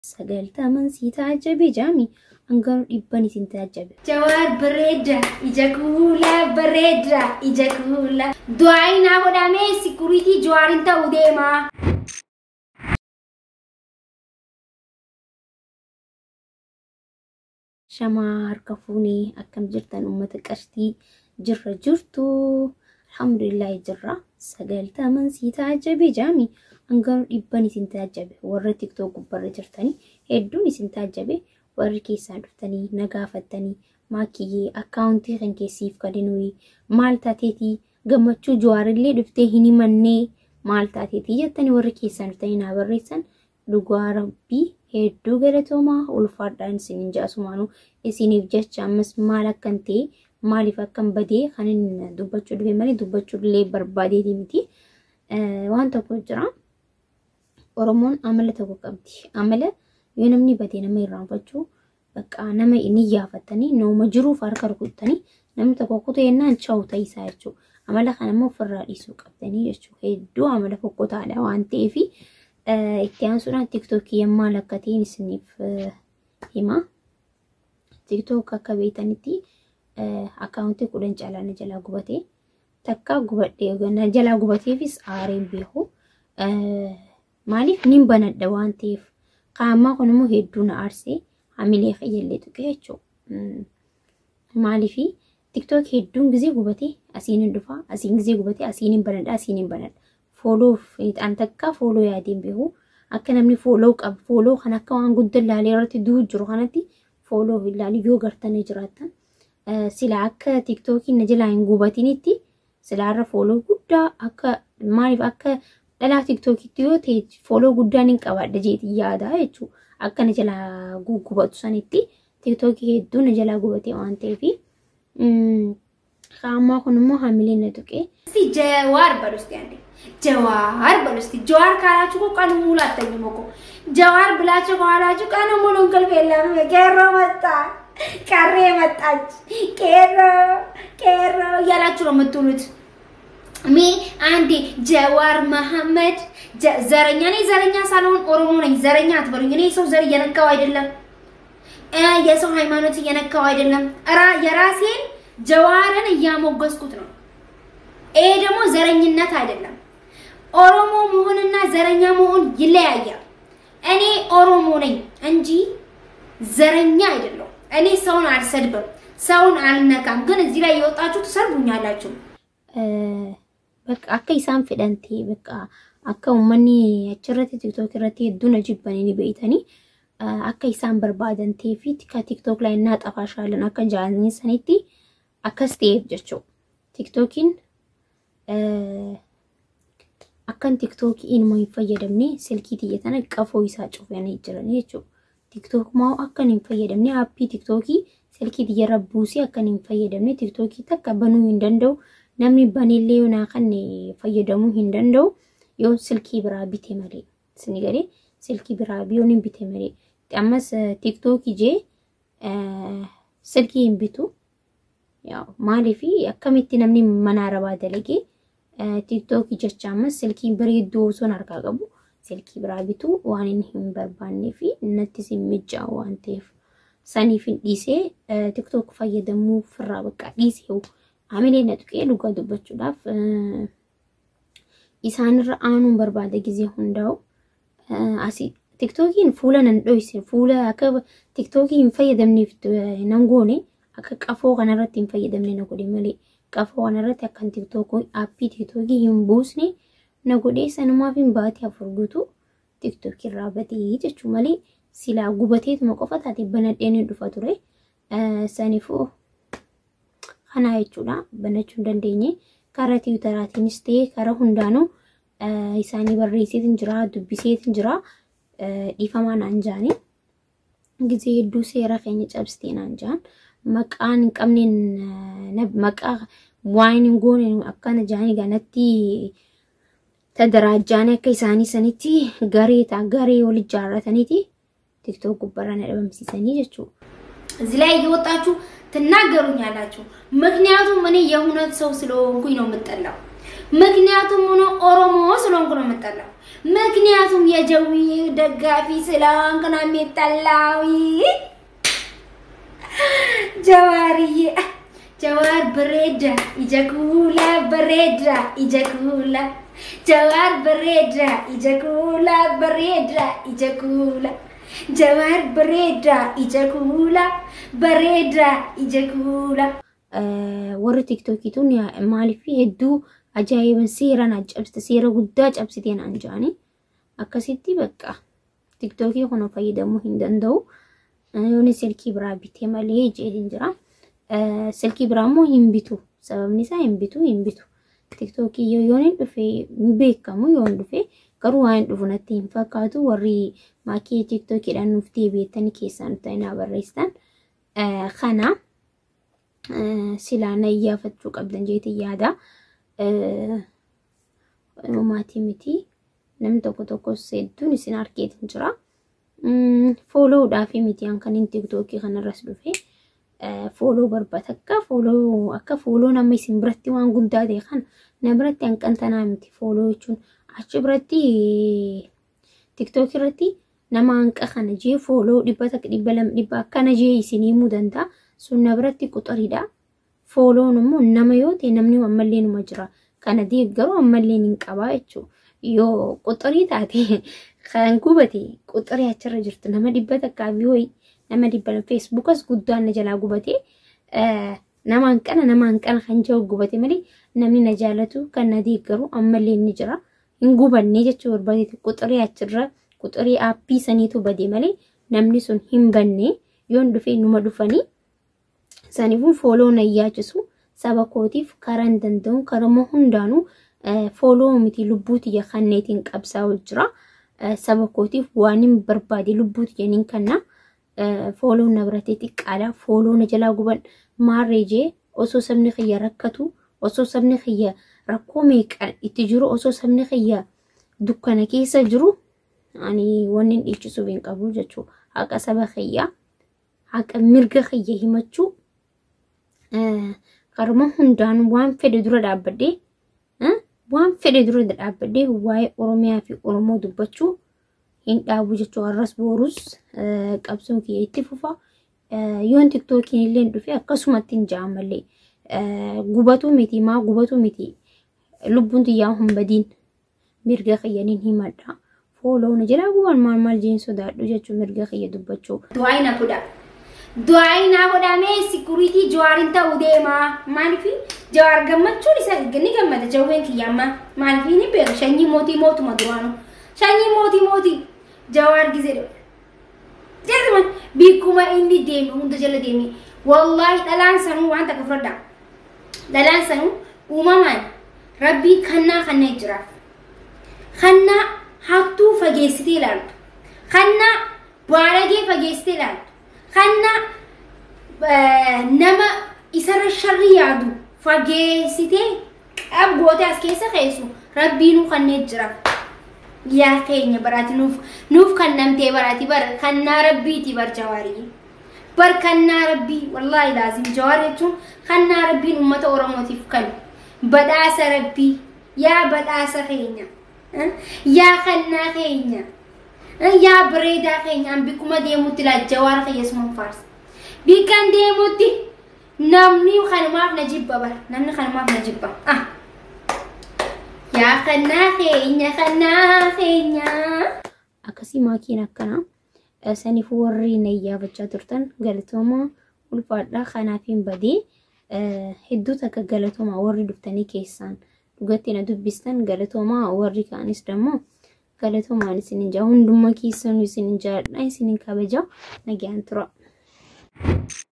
sagaltaman si taajjabe jaami hangaruu dhibban isin taajjabe. Jawaar bareeda ija kuula bareeda ija kuula. Du'aayi naa godhamee sikuriitii jawaarin ta'uu deema. Shamaa harka fuunee akkam jirtan uummata qarshii jirra jirtu. Alhamdulillah jirra. Sagaltaman si taajjabe jaami hangaruu dhibban isin taajjabe warra tiktook gubbarra jirtanii hedduun isin taajjabe warri keessaa dhuftanii nagaafattanii maakiyyee akkaawuntii kan keessiif kadhinuyi maal taateetii gammachuu jawaarillee dhuftee hin himannee maal taateetii jettanii warri keessaa dhuftanii naa barreessan dhugaa rabbii hedduu galatoomaa ulfaadhaan isiniin jaasumaanuu isiniif jecha ammas maal akkan ta'e maaliif akkan badee kan inni dubbachuu dhufe malee dubbachuu illee barbaadeeti miti waan tokko jira. Oromoon amala tokko qabdi. Amala yoo namni badee nama irraanfachuu bakka nama inni yaafatanii nama jiruuf harka rukuttanii namni tokko kutu yennaan chawu ta'isaa jechuudha. Amala kana immoo ofirraa dhiisuu qabdanii jechuudha. Hedduu amala fokkotaadha waan ta'eef itti aansuudhaan tiktookii maal akka ta'in isiniif hima. Tiktook akka beektanitti akkaawuntii kudhan caalaa na jalaa gubatee takka gubadhee na jalaa gubateefis aareen beeku. Maaliif nin banadha waan ta'eef qaammaa kun immoo hedduu na aarsee hamilee fayyallee tuqe jechuudha. Maaliif tiktook hedduun gizee gubatee asiin hin dhufa asiin gizee gubatee asiin hin banadha asiin hin banadha. Fooloof an takka fooloo yaadeen beeku akka namni fooloo qabu fooloo kan akka waan guddaa ilaalee irratti du'u jiru kanatti fooloo ilaalu yoo gartanii jiraatan sila akka tiktookiin na jalaa hin gubatinitti silaarra fooloo guddaa akka maaliif akka dhalaa tiktookitti yoo ta'e fooloo guddaan hin qabaadha jeetii yaada jechuudha. Akka na jalaa gugubatu sanitti tiktookii hedduu na jalaa gubatee waan ta'eef qaammaa kun immoo hamilee na tuqee. Si jawaar balusti ande. Jawaar balusti. Jawaar kaalaችሁ እኮ ቀኑ ሙሉ አተኝም እኮ ጀዋር ብላችሁ ከኋላችሁ ቀኑ ሙሉ እንቅልፍ የለም። ቄሮ መጣ ቀሬ መጣች ቄሮ ቄሮ እያላችሁ ነው የምትውሉት። ሜ አንዴ ጀዋር መሐመድ ዘረኛ ነኝ። ዘረኛ ሳልሆን ኦሮሞ ነኝ። ዘረኛ አትበሉኝ። እኔ ሰው ዘር እየነካው አይደለም፣ የሰው ሃይማኖት እየነካው አይደለም። የራሴን ጀዋርን እያሞገስኩት ነው። ይሄ ደግሞ ዘረኝነት አይደለም። ኦሮሞ መሆንና ዘረኛ መሆን ይለያያል። እኔ ኦሮሞ ነኝ እንጂ ዘረኛ አይደለሁም። እኔ ሰውን አልሰድብም፣ ሰውን አልነካም። ግን እዚህ ላይ የወጣችሁ ትሰርቡኛላችሁ። bakka akka isaan fedhan ta'e bakka akka uummanni achirratti tiktook irratti hedduun jibbanii ni beeytanii akka isaan barbaadan ta'ee fi ka tiktook laa innaa xafaashaalan akka jaalanii sanitti akkas ta'eef jechuudha. Tiktookiin akkan tiktookii ilma hin fayyadamne silkii xiyyatana qafoo isaa cufanii jiran jechuudha. Tiktook moo akkan hin fayyadamne aappii tiktookii silkii xiyyarra buusee akkan hin fayyadamne tiktookii takka banuu hin danda'u. namni banillee yoo naa kan fayyadamuu hin danda'u yoo silkii biraa bite malee sini galee silkii biraa yoo hin bite malee ammas tiktookii jee silkii hin bitu maaliif akkamitti namni mana arabaa dalagee tiktookii jecha ammas silkii bareedduu osoo harkaa qabu silkii biraa bitu waan inni hin barbaannee fi nattis hin mijaa'u waan ta'eef saniif hin dhiisee tiktook fayyadamuu firraa bakka dhiisee hamilee na tuqee dhugaa dubbachuudhaaf isaanirra aanuun barbaada gizee hundaa'u. Asii tiktookiin fuula nan dhoyse fuula akka tiktookii hin fayyadamneef nan goone akka qafoo kanarratti hin fayyadamne na godhe malee qafoo kanarratti akkan tiktookii aappii tiktookii hin buusne na godhee sanumaaf hin baatee afur guutuu tiktookii irraa batee jechuu malee silaa gubateetuma qofa taate banadheen hin dhufa ture. Saniifuu kana jechuudha banachuu hin dandeenye karaa tiwutaraatiinis ta'ee karaa hundaanuu isaanii barreesseetiin jira dubbiseetiin jira dhiifamaa naan jaanii gizee hedduu seera keenya cabsitee naan jaan maqaan hin qabneen maqaa waan hin goone akkana jaanii ganatti tadaraajjaanii akka isaanii sanitti garee ta'a garee wal ijaarrataniiti tiktook gubbarraa na dhabamsiisanii jechuudha. እዚህ ላይ እየወጣችሁ ትናገሩኛላችሁ። ምክንያቱም እኔ የእውነት ሰው ስለሆንኩኝ ነው የምጠላው። ምክንያቱም ሆኖ ኦሮሞ ስለሆንኩ ነው የምጠላው። ምክንያቱም የጀዊ ደጋፊ ስለሆንኩ ነው የሚጠላው። ጀዋርዬ ጀዋር በሬዳ ኢጀኩላ በሬዳ ኢጀኩላ ጀዋር በሬዳ ኢጀኩላ በሬዳ ኢጀኩላ ጀዋር በሬዳ ኢጀኩላ በሬዳ ኢጀኩላ warri tiiktookituun maaliif hedduu ajaa'iban seeraan cabsite seera guddaa cabsiteen an jedhani akkasitti bakka tiiktookii kana fayyadamuu hin danda'u yooni silkii biraa bitee malee jedhin jira silkii biraa immoo hin bitu sababni isaa hin bitu hin bitu tiiktookii yoon hin dhufe hin beekamu yoon dhufe garuu waan dhufu natti hin fakkaatu warri maakii tiiktookiidhaan nuuf deebi'ettanii keessaan ta'inaa barreessitan kana silaa na iyyaafachuu qabdan jeetii yaada. Maatii miti namni tokko tokkos hedduun isin argeetin jira. Fooloodhaaf miti kan inni tiktookii kanarras dhufe. Fooloo barbaada akka fooloo akka fooloo nama isin biratti waan guddaa ta'e kan na biratti hanqantanaa miti fooloo jechuun achi biratti tiktookii irratti nama hanqa kana jee fooloo dhibba takka dhibba lama dhibba akkana jee isin himuu danda'a. sun na biratti quxuriidha. Fooloon immoo nama yoo ta'e namni ammallee numa jira. Kana deeggaruu ammallee hin qabaa jechuudha. Yoo quxurii taate kan gubate quxurii achirra jirtu nama dhibba takkaa fi ho'i nama dhibba feesbuukas guddaan na jalaa gubate nama hanqana nama hanqana kan jiru gubate malee namni na jaalatu kan na deeggaru ammallee ni jira. Hin gubanne jechuu barbaade quxurii achirra quxurii aappii saniitu bade malee namni sun hin banne yoon dhufee numa dhufanii saniifuu fooloo na yaachisu saba kootiif karaa hin danda'u karama hundaanuu fooloo miti lubbuu tiyya kanneetiin qabsaa'u jira. Saba kootiif waan hin barbaade lubbuu tiyyaniin kanna fooloo na biratee xiqqaadha. Fooloo na jalaa guban maarree jee osoo sabni kiyya rakkatu osoo sabni kiyya rakkoo meeqa itti jiru osoo sabni kiyya dukkana keessa jiru ani wanni hin dhiichisuuf hin qabu jechuudha. Haqa saba kiyyaa haqa mirga kiyya himachuu karuma hundaan waan fedhe dura dhaabbadhee waan fedhe dura dhaabbadhee waa'ee Oromiyaa fi Oromoo dubbachuu hin dhaabu jechuu har'as boorus qabsoon kiyya itti fufa. Yoon tiktookiin illee dhufe akkasumatti hin ja'an malee gubatu miti maa gubatu miti lubbuun xiyyaa hin badiin mirga kiyyaniin himadha. Fooloon jira guban maal maal jeen sodaadhu jechuun mirga kiyya dubbachuu. Du'aayi na godha. Du'aayi na godhamee sikuriitii jawaarin ta'uu deema. Maaliif jawaar gammachuun isa ni gammada jawween kiyya amma maaliif ni beeku shanyii mootii mootuma duraanu. Shanyii mootii mootii jawaar gizee dha. Jeesuman bikkuma inni deeme hunda jala deeme. Wallaahi dhalaan sanuu waan takka fudhadha. Dhalaan sanuu uumamaan rabbii kannaa kanneen jiraaf. Kannaa hattuu fageessitee ilaaltu. Kannaa baadagee fageessitee ilaaltu. Kannaa nama isarra sharri yaadu fageessitee qabgootee as keessa keessu rabbiinuu kanneen jiraaf. Yaa keenya baraati nuuf nuuf kan namtee baraati bar kannaa rabbiiti bar jawaarii. Bar kannaa rabbii wallaahi laazim jawaar jechuun kannaa rabbiin uummata oromootiif kan badhaasa rabbii yaa badhaasa keenya. yaa kannaa keenya yaa bareedaa keenya an bikkuma deemutti laa jawaara fayyasuman faarsa bikkan deemutti namni kanumaaf na jibba bar namni kanumaaf na jibba ah yaa kannaa keenya kannaa keenya Akkasii maakiin akkana saniif warri na iyyaafachaa turtan galatooma ulfaadhaa kanaaf hin badee hedduu takka galatooma warri dhuftanii keessaan. dhugatti na dubbistan galatoomaa warri kaanis dammoo galatoomaan isin hin jaa hundummaa keessanuu isin hin jaadha isin hin kabaja nagaan tura.